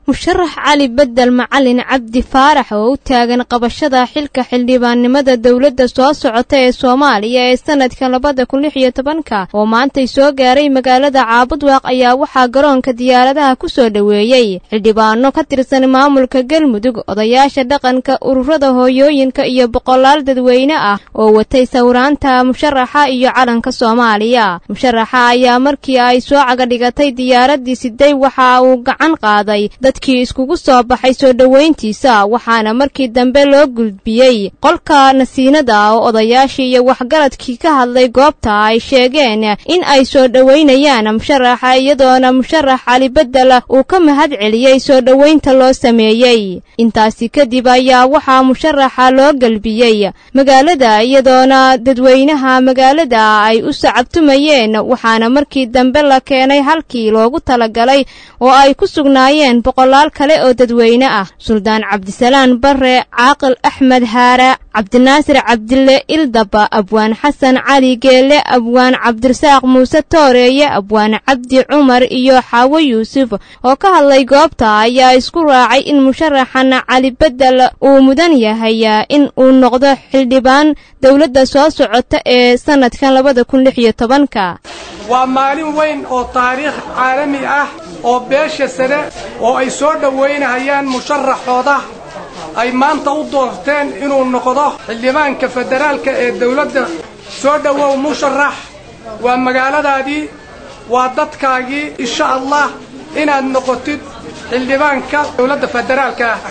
musharax cali bedel macalin cabdi faarax oo u taagan qabashada xilka xildhibaannimada dowladda soo socota ee soomaaliya ee sanadka labada kun lix iyo tobanka oo maantay soo gaaray magaalada caabudwaaq ayaa waxaa garoonka diyaaradaha ku soo dhoweeyey xildhibaano ka tirsan maamulka galmudug odayaasha dhaqanka ururada hooyooyinka iyo boqolaal dadweyne ah oo watay sawiraanta musharaxa iyo calanka soomaaliya musharaxa ayaa markii ay soo cagadhigatay diyaaradii siday waxa uu gacan qaaday dadkii iskugu soo baxay soo dhoweyntiisa waxaana markii dambe loo gudbiyey qolka nasiinada oo odayaashii iyo waxgaradkii ka hadlay goobta ay sheegeen in ay soo dhoweynayaan musharaxa iyadoona musharax cali bedel uu ka mahad celiyey soo dhoweynta loo sameeyey intaasi kadib ayaa waxaa musharaxa loo gelbiyey magaalada iyadoona dadweynaha magaalada ay u sacabtumayeen waxaana markii dambe la keenay halkii loogu talagalay oo ay ku sugnaayeen boqolaal kale oo dadweyne ah suldaan cabdisalaan bare caaqil axmed haara cabdinaasir cabdille ildaba abwaan xasan cali geelle abwaan cabdirasaaq muuse tooreeye abwaan cabdi cumar iyo xaawo yuusuf oo ka hadlay goobta ayaa isku raacay in musharaxan cali bedel uu mudan yahay in uu noqdo xildhibaan dowladda soo socota ee sanadkan labada kun lix iyo tobanka waa maalin weyn oo taariikh caalami ah oo beesha sare oo ay soo dhowaynahayaan musharaxooda ay maanta u doorteen inuu noqdo xildhibaanka federaalka ee dawladda soo dhowow musharax waa magaaladaadii waa dadkaagii insha allah inaad noqotid xildhibaanka dawladda federaalka ah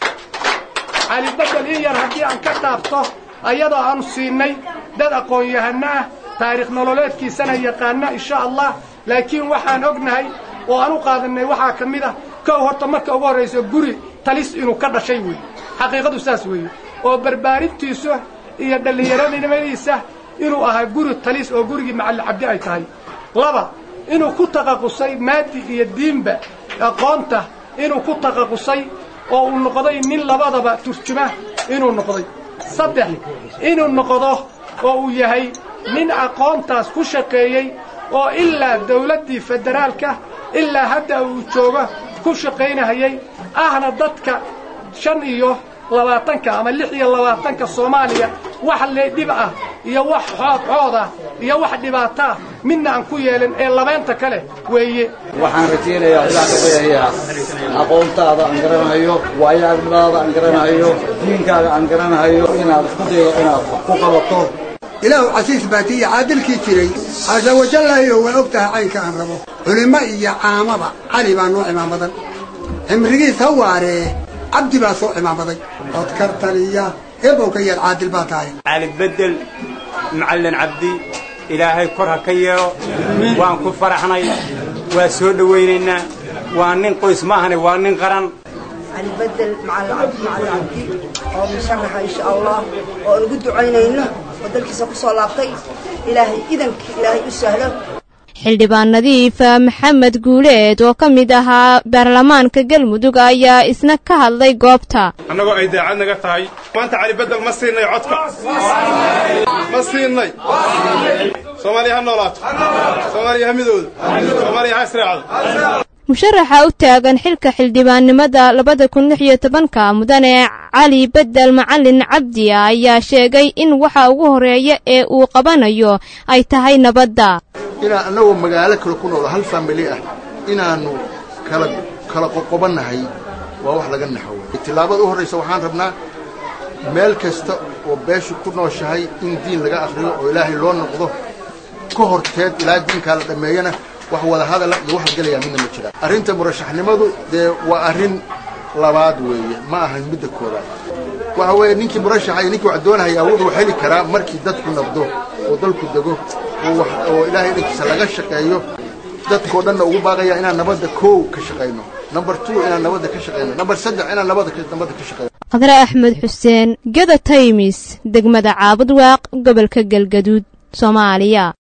cali bedel in yar haddii aan ka dhaabto ayadoo aanu siinay dad aqoon-yahano ah taariikh nololeedkiisana yaqaana insha allah laakiin waxaan ognahay oo aan u qaadanay waxaa ka mid ah kow horta marka ugu horrayso guri talis inuu ka dhashay weeye xaqiiqadu saas weeye oo barbaarintiisa iyo dhallinyaronimadiisa inuu ahaa guri talis oo gurigii macalli cabdi ay tahay laba inuu ku taqaqusay maadi iyo diinba aqoonta inuu ku taqaqusay oo uu noqday nin labadaba turjuma inuu noqday saddex inuu noqdo oo uu yahay nin aqoontaas ku shaqeeyey oo ilaa dawladdii federaalka ilaa hadda uu joogo ku shaqaynahayay ahna dadka shan iyo labaatanka ama lix iyo labaatanka soomaaliya wax leedhib ah iyo wax xood xood ah iyo wax dhibaato ah midna aan ku yeelin ee labaynta kale weeye waxaan rajaynayaa ilaa ka bayayaa aqoontaada aan garanayo waayo-aragnimadaada aan garanayo diinkaaga aan garanayo inaad isku daydo inaad wax ku qabato ilaahu casiis baatiya caadilkii jiray xaasa wajallaayo waan og tahay caynka aan rabo culimmo iyo caamaba cali baa noo cimaamadan cimrigiis ha waaree cabdi baa soo cimaamaday codkar taliya eebow ka yeel caadil baa tahay cali bedel macallin cabdi ilaahay kor ha ka yeelo waan ku faraxnay waa soo dhowaynaynaa waa nin qoys maahane waa nin qaran cali bedel macallin cabdi macallin cabdi oo musharaxa insha allah oo aan ugu ducaynayno oo dalkiisa ku soo laabtay ilaahay idankii ilaahay u sahlo xildhibaan nadiif maxamed guuleed oo ka mid ahaa baarlamaanka galmudug ayaa isna ka hadlay goobta annagoo ay daacad naga tahay maanta cali bedel ma siinay codka ma siinay soomaaliya ha noolaato soomaaliya ha midooda soomaaliya ha israacdo musharaxa u taagan xilka xildhibaannimada labada kun lix iyo tobanka mudane cali bedel macalin cabdi ayaa sheegay in waxa ugu horeeya ee uu qabanayo ay tahay nabadda inaan annagoo magaalo kale ku noolo hal faamili ah inaannu kala kala qoqobannahay waa wax laga naxowo tillaabada u horraysa waxaan rabnaa meel kasta oo beeshu ku nooshahay in diin laga akhriyo oo ilaahay loo noqdo ka horteed ilaa diinkaa la dhammeeyana wax wada hadala iyo wax gelayaa midna ma jiraan arrinta murashaxnimadu dee waa arrin labaad weeye ma ahan midda koobaad waxa weeye ninkii murashaxa iyo ninkii wax doonahayaa wuxuu heli karaa markii dadku nabdo oo dalku dego oo ilaahay dhankiisa laga shaqeeyo dadkoo dhanna ugu baaqaya inaan nabadda koow ka shaqayno number two inaan nabadda ka shaqayno number saddex inaan nabadda nabadda ka shaqayno qadre axmed xuseen gada taymis degmada caabud waaq gobolka galgaduud soomaaliya